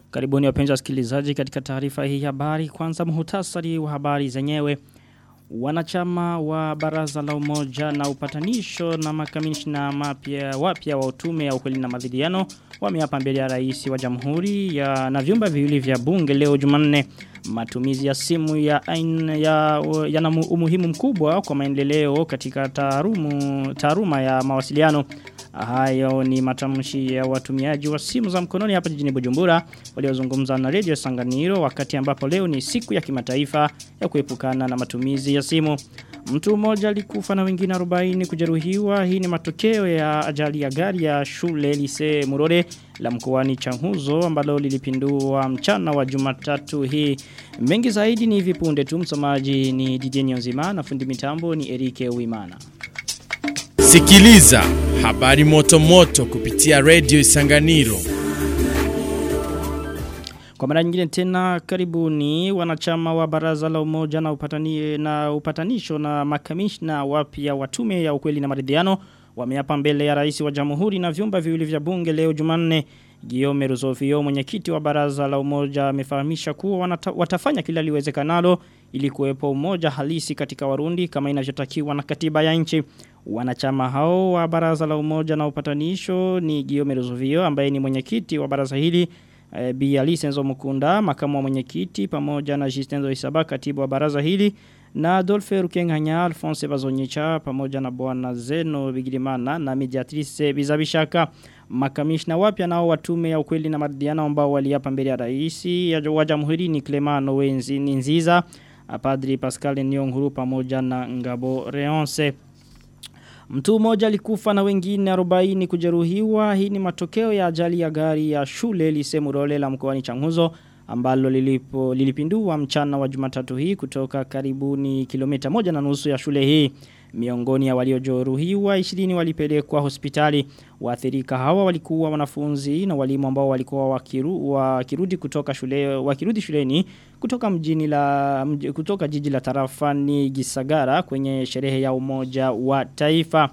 Karibuni wapenzi wasikilizaji katika taarifa hii habari. Kwanza muhutasari wa habari zenyewe. Wanachama wa baraza la umoja na upatanisho na makamishna mapya wapya wa utume ya ukweli na madhidiano wameapa mbele ya rais wa jamhuri ya na vyumba viwili vya bunge leo Jumanne matumizi ya simu ya aina ya yana umuhimu mkubwa kwa maendeleo katika taarumu taaruma ya mawasiliano Hayo ni matamshi ya watumiaji wa simu za mkononi hapa jijini Bujumbura waliozungumza na Radio Sanganiro wakati ambapo leo ni siku ya kimataifa ya kuepukana na matumizi ya simu. Mtu mmoja alikufa na wengine 40 kujeruhiwa. Hii ni matokeo ya ajali ya gari ya shule lise Murore la mkoani Changuzo ambalo lilipindua mchana wa Jumatatu hii. Mengi zaidi ni vipunde tu msomaji ni DJ Nyonzima na fundi mitambo ni Erike Uimana. Sikiliza habari moto moto kupitia Radio Isanganiro. Kwa mara nyingine tena karibuni wanachama wa baraza la umoja na, upatani, na upatanisho na makamishna wapya wa tume ya ukweli na maridhiano wameapa mbele ya rais wa jamhuri na vyumba viwili vya bunge leo Jumanne. Guillaume Ruzofio mwenyekiti wa baraza la umoja amefahamisha kuwa wanata, watafanya kila liwezekanalo ili kuwepo umoja halisi katika Warundi kama inavyotakiwa na katiba ya nchi. Wanachama hao wa baraza la umoja na upatanisho ni Guillaume Ruzofio ambaye ni mwenyekiti wa baraza hili e, Bi Alice Nzo Mukunda makamu wa mwenyekiti pamoja na Jistenzo Isaba katibu wa baraza hili na Adolphe Rukenganya Alphonse Bazonyicha pamoja na bwana Zeno Bigirimana na mediatrice Bizabishaka makamishna wapya nao watume ya ukweli na maridhiano ambao waliapa mbele ya rais ya wa jamhuri ni Clement Wenzi Nziza Padri Pascal Nyonguru pamoja na Ngabo Reonce Mtu mmoja alikufa na wengine 40 kujeruhiwa. Hii ni matokeo ya ajali ya gari ya shule lisemurole la mkoani Changuzo ambalo lilipo lilipindua mchana wa Jumatatu hii kutoka karibuni kilomita moja na nusu ya shule hii. Miongoni ya waliojeruhiwa 20 walipelekwa hospitali. Waathirika hawa walikuwa wanafunzi na walimu ambao walikuwa wakiru, wakirudi kutoka shule wakirudi shuleni kutoka mjini la mj, kutoka jiji la tarafani Gisagara kwenye sherehe ya umoja wa taifa.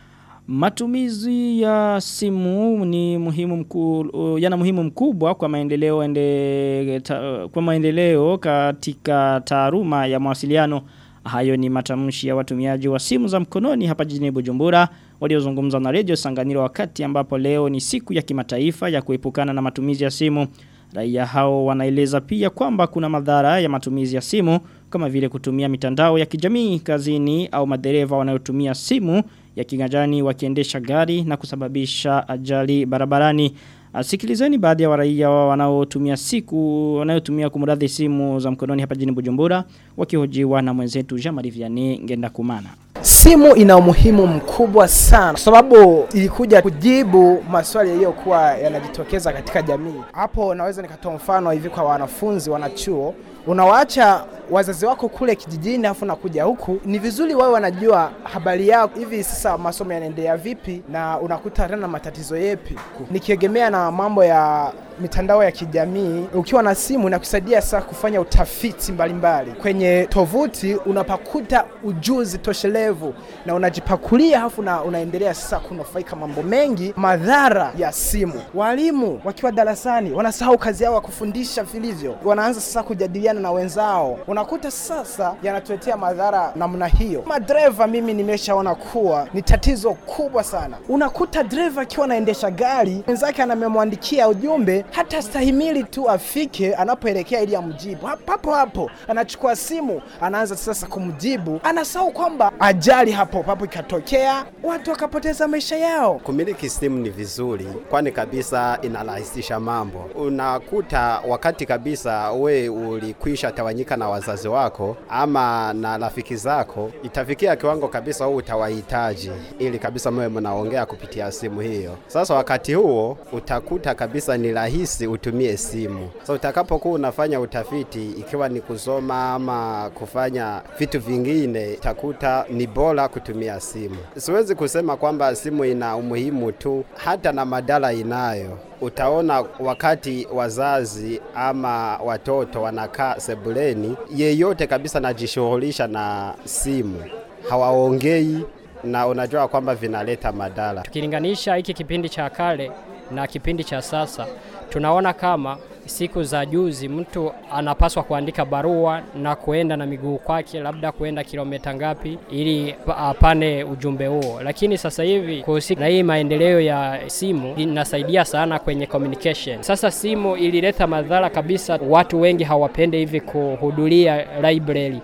Matumizi ya simu ni muhimu mku, yana muhimu mkubwa kwa maendeleo ende, ta, kwa maendeleo katika taaruma ya mawasiliano. Hayo ni matamshi ya watumiaji wa simu za mkononi hapa jijini Bujumbura waliozungumza na Radio Sanganiro wakati ambapo leo ni siku ya kimataifa ya kuepukana na matumizi ya simu. Raia hao wanaeleza pia kwamba kuna madhara ya matumizi ya simu kama vile kutumia mitandao ya kijamii kazini au madereva wanayotumia simu ya kiganjani wakiendesha gari na kusababisha ajali barabarani. Sikilizeni baadhi ya waraia wanaotumia siku wanayotumia kumradhi simu za mkononi hapa jijini Bujumbura wakihojiwa na mwenzetu Jean-Marie Vianney Ngenda Kumana. Simu ina umuhimu mkubwa sana kwa sababu ilikuja kujibu maswali yaliyokuwa yanajitokeza katika jamii. Hapo naweza nikatoa mfano hivi kwa wanafunzi wanachuo, unawaacha wazazi wako kule kijijini afu nakuja huku, ni vizuri wao wanajua habari yako, hivi sasa masomo yanaendelea vipi na unakuta tena matatizo yepi. Nikiegemea na mambo ya mitandao ya kijamii, ukiwa na simu inakusaidia sasa kufanya utafiti mbalimbali mbali. Kwenye tovuti unapakuta ujuzi toshelevu na unajipakulia hafu na unaendelea sasa kunufaika mambo mengi. Madhara ya simu, walimu wakiwa darasani wanasahau kazi yao ya kufundisha vilivyo, wanaanza sasa kujadiliana na wenzao, unakuta sasa yanatuletea madhara namna hiyo. Madereva mimi nimeshaona kuwa ni tatizo kubwa sana. Unakuta dereva akiwa anaendesha gari, mwenzake anamemwandikia ujumbe hata stahimili tu afike anapoelekea ili amjibu. Hapo hapo anachukua simu, anaanza sasa kumjibu, anasahau kwamba ajali hapo hapo ikatokea, watu wakapoteza maisha yao. Kumiliki simu ni vizuri, kwani kabisa inarahisisha mambo. Unakuta wakati kabisa we ulikwisha tawanyika na wazazi wako ama na rafiki zako, itafikia kiwango kabisa wewe utawahitaji ili kabisa mwe mnaongea kupitia simu hiyo. Sasa wakati huo utakuta kabisa ni rahisi utumie simu. Sasa utakapokuwa unafanya utafiti, ikiwa ni kusoma ama kufanya vitu vingine, utakuta ni bora kutumia simu. Siwezi kusema kwamba simu ina umuhimu tu, hata na madhara inayo. Utaona wakati wazazi ama watoto wanakaa sebuleni, yeyote kabisa najishughulisha na simu, hawaongei na unajua kwamba vinaleta madhara. Tukilinganisha hiki kipindi cha kale na kipindi cha sasa, tunaona kama siku za juzi mtu anapaswa kuandika barua na kuenda na miguu kwake, labda kuenda kilomita ngapi ili apane ujumbe huo. Lakini sasa hivi kuhusika na hii maendeleo ya simu inasaidia sana kwenye communication. Sasa simu ilileta madhara kabisa, watu wengi hawapende hivi kuhudhuria library.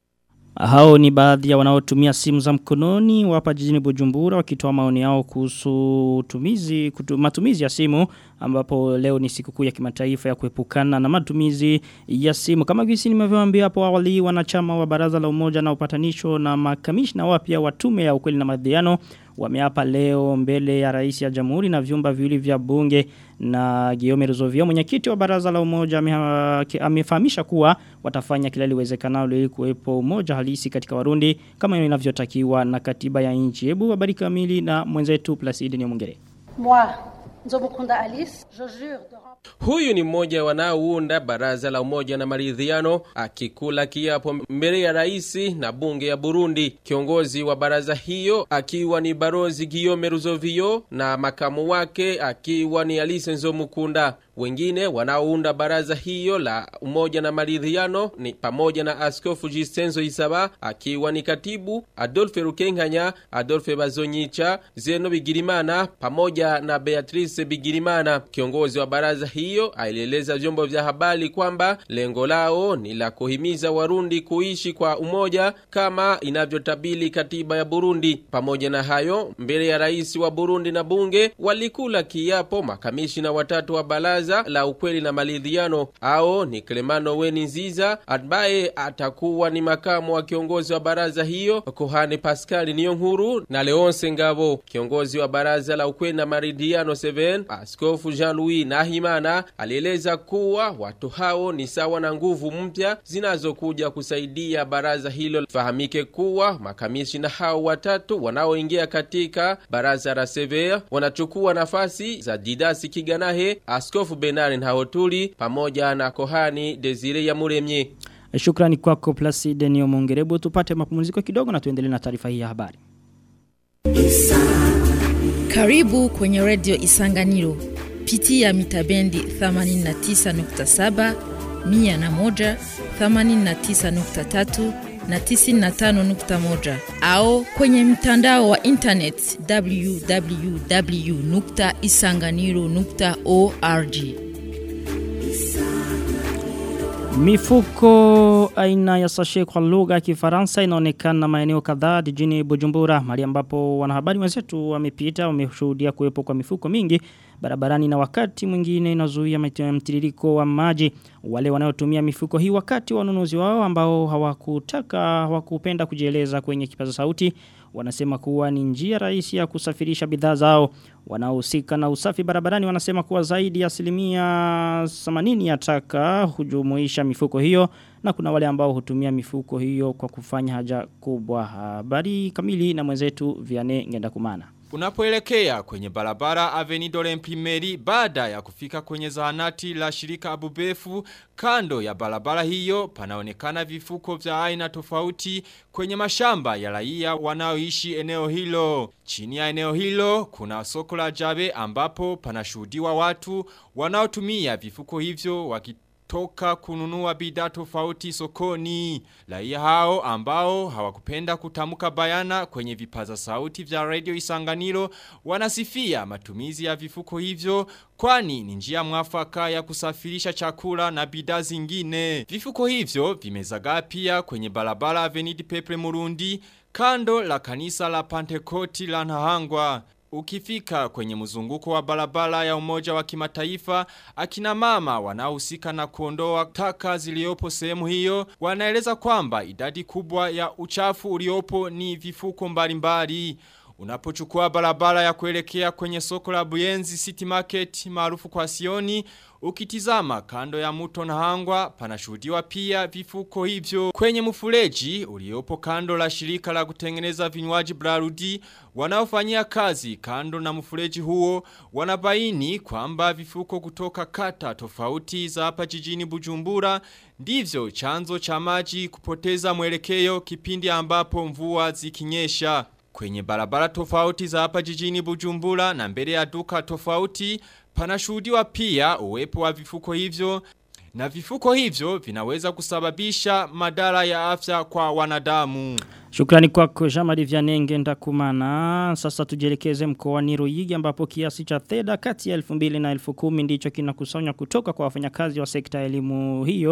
Hao ni baadhi ya wanaotumia simu za mkononi wapa jijini Bujumbura wakitoa maoni yao kuhusu utumizi kutu, matumizi ya simu ambapo leo ni sikukuu ya kimataifa ya kuepukana na matumizi ya simu kama gisi nimevyoambia hapo awali wanachama wa baraza la umoja na upatanisho na makamishna wapya wa tume ya ukweli na maridhiano wameapa leo mbele ya rais ya jamhuri na vyumba viwili vya bunge na Guillaume Ruzovio mwenyekiti wa baraza la umoja amefahamisha kuwa watafanya kila liwezekanalo ili kuwepo umoja halisi katika Warundi kama inavyotakiwa na katiba ya nchi. Hebu habari kamili na mwenzetu Placide Nyamungere. Moi, Nzomukunda Alice, je jure de Huyu ni mmoja wanaounda baraza la umoja na maridhiano akikula kiapo mbele ya raisi na bunge ya Burundi. Kiongozi wa baraza hiyo akiwa ni Barozi Guillaume Ruzovio na makamu wake akiwa ni Alice Nzomukunda. Wengine wanaounda baraza hiyo la umoja na maridhiano ni pamoja na Askofu Jistenzo Isaba akiwa ni katibu, Adolphe Rukenkanya, Adolphe Bazonyicha, Zeno Bigirimana pamoja na Beatrice Bigirimana. Kiongozi wa baraza hiyo alieleza vyombo vya habari kwamba lengo lao ni la kuhimiza Warundi kuishi kwa umoja kama inavyotabili katiba ya Burundi. Pamoja na hayo, mbele ya rais wa Burundi na bunge walikula kiapo makamishina watatu wa baraza la ukweli na maridhiano ao ni Clemano Weni Nziza ambaye atakuwa ni makamu wa kiongozi wa baraza hiyo, Kohane Pascal Niyonkuru na Leonce Ngabo. Kiongozi wa baraza la ukweli na maridhiano 7 Askofu Jean-Louis Nahimana alieleza kuwa watu hao ni sawa na nguvu mpya zinazokuja kusaidia baraza hilo. Fahamike kuwa makamishina hao watatu wanaoingia katika baraza la Severe wanachukua nafasi za Didasi Kiganahe, Askofu Benari Ntahotuli pamoja na Kohani Desire ya Muremye. Shukrani kwako Placide Niyomongerebu tupate mapumziko kidogo na tuendelee na taarifa hii ya habari. Karibu kwenye redio Isanganiro. Pitia mitabendi 89.7, 101, 89.3 na 95.1 au kwenye mtandao wa internet www.isanganiro.org. Mifuko aina ya sashe kwa lugha ya Kifaransa inaonekana maeneo kadhaa jijini Bujumbura, mahali ambapo wanahabari wenzetu wamepita wameshuhudia kuwepo kwa mifuko mingi barabarani na wakati mwingine inazuia mtiririko wa maji. Wale wanaotumia mifuko hii wakati wa ununuzi wao ambao hawakutaka hawakupenda kujieleza kwenye kipaza sauti wanasema kuwa ni njia rahisi ya kusafirisha bidhaa zao. Wanaohusika na usafi barabarani wanasema kuwa zaidi ya asilimia 80 ya taka hujumuisha mifuko hiyo na kuna wale ambao hutumia mifuko hiyo kwa kufanya haja kubwa. Habari kamili na mwenzetu Viane Ngendakumana. Unapoelekea kwenye barabara Avenido Lemprimeri baada ya kufika kwenye zahanati la shirika Abubefu kando ya barabara hiyo panaonekana vifuko vya aina tofauti kwenye mashamba ya raia wanaoishi eneo hilo. Chini ya eneo hilo kuna soko la Jabe ambapo panashuhudiwa watu wanaotumia vifuko hivyo wakitoka toka kununua bidhaa tofauti sokoni. Raia hao ambao hawakupenda kutamuka bayana kwenye vipaza sauti vya radio Isanganiro wanasifia matumizi ya vifuko hivyo kwani ni njia mwafaka ya kusafirisha chakula na bidhaa zingine. Vifuko hivyo vimezagaa pia kwenye barabara Avenida Pepe Murundi kando la kanisa la Pantekoti la Nahangwa. Ukifika kwenye mzunguko wa barabara ya umoja wa kimataifa, akina mama wanaohusika na kuondoa taka ziliopo sehemu hiyo, wanaeleza kwamba idadi kubwa ya uchafu uliopo ni vifuko mbalimbali. Unapochukua barabara ya kuelekea kwenye soko la Buyenzi City Market maarufu kwa Sioni, ukitizama kando ya mto na hangwa panashuhudiwa pia vifuko hivyo. Kwenye mfuleji uliopo kando la shirika la kutengeneza vinywaji Brarudi, wanaofanyia kazi kando na mfuleji huo, wanabaini kwamba vifuko kutoka kata tofauti za hapa jijini Bujumbura, ndivyo chanzo cha maji kupoteza mwelekeo kipindi ambapo mvua zikinyesha. Kwenye barabara tofauti za hapa jijini Bujumbura na mbele ya duka tofauti panashuhudiwa pia uwepo wa vifuko hivyo na vifuko hivyo vinaweza kusababisha madara ya afya kwa wanadamu. Shukrani kwako Jamali Vyanenge ndakumana. Sasa tujelekeze mkoani Ruyigi ambapo kiasi cha fedha kati ya 2000 na 1010 ndicho kinakusanywa kutoka kwa wafanyakazi wa sekta ya elimu hiyo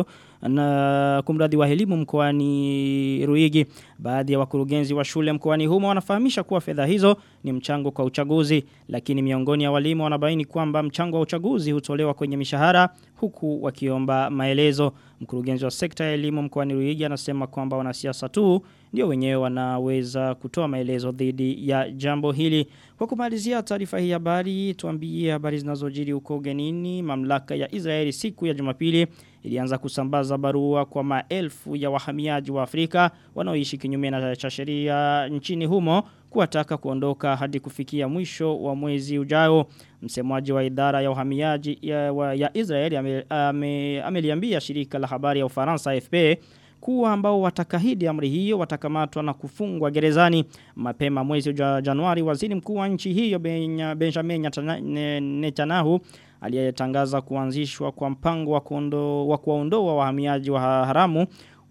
na kumradhi wa elimu mkoani Ruyigi. Baadhi ya wakurugenzi wa shule mkoani humo wanafahamisha kuwa fedha hizo ni mchango kwa uchaguzi, lakini miongoni ya walimu wanabaini kwamba mchango wa uchaguzi hutolewa kwenye mishahara huku wakiomba maelezo. Mkurugenzi wa sekta ya elimu mkoani Ruyigi anasema kwamba wanasiasa tu ndio wenyewe wanaweza kutoa maelezo dhidi ya jambo hili. Kwa kumalizia taarifa hii habari, tuambie habari zinazojiri huko ugenini. Mamlaka ya Israeli siku ya Jumapili ilianza kusambaza barua kwa maelfu ya wahamiaji wa Afrika wanaoishi kinyume na cha sheria nchini humo kuwataka kuondoka hadi kufikia mwisho wa mwezi ujao. Msemaji wa idara ya uhamiaji ya, wa, ya Israeli ameliambia ame, ame shirika la habari ya Ufaransa AFP kuwa ambao watakahidi amri hiyo watakamatwa na kufungwa gerezani mapema mwezi wa Januari waziri mkuu wa nchi hiyo Benjamin Netanyahu aliyetangaza kuanzishwa kwa mpango wa kuondo, wa kuondoa wahamiaji wa haramu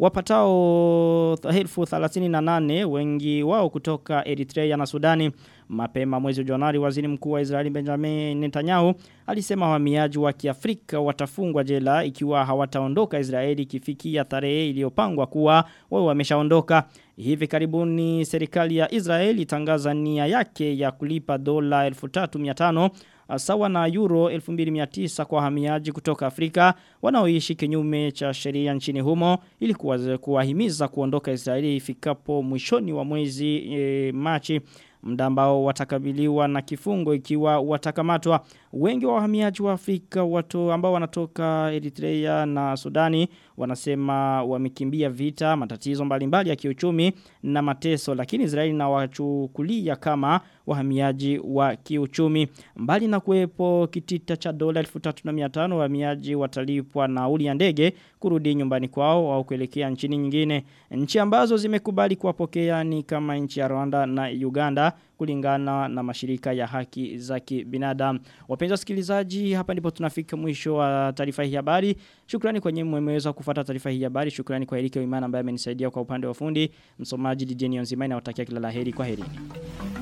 wapatao elfu thelathini na nane wengi wao kutoka Eritrea na Sudani mapema mwezi Januari waziri mkuu wa Israeli Benjamin Netanyahu alisema wahamiaji wa Kiafrika watafungwa jela ikiwa hawataondoka Israeli kifikia tarehe iliyopangwa kuwa wao wameshaondoka hivi karibuni serikali ya Israeli itangaza nia yake ya kulipa dola 1300 sawa na euro 2900 kwa wahamiaji kutoka Afrika wanaoishi kinyume cha sheria nchini humo ili kuwahimiza kuondoka Israeli ifikapo mwishoni wa mwezi e, Machi muda ambao watakabiliwa na kifungo ikiwa watakamatwa wengi wa wahamiaji wa Afrika watu ambao wanatoka Eritrea na Sudani wanasema wamekimbia vita matatizo mbalimbali ya kiuchumi na mateso lakini Israeli na wachukulia kama wahamiaji wa kiuchumi mbali na kuwepo kitita cha dola 1350 wahamiaji watalipwa nauli ya ndege kurudi nyumbani kwao au kuelekea nchini nyingine nchi ambazo zimekubali kuwapokea ni kama nchi ya Rwanda na Uganda kulingana na mashirika ya haki za kibinadamu. Wapenzi wasikilizaji, hapa ndipo tunafika mwisho wa taarifa hii habari. Shukrani kwa nyinyi mmeweza kufuata taarifa hii habari. Shukrani kwa Erike Imana ambaye amenisaidia kwa upande wa fundi. Msomaji DJ Nionzima na watakia kila laheri kwa herini.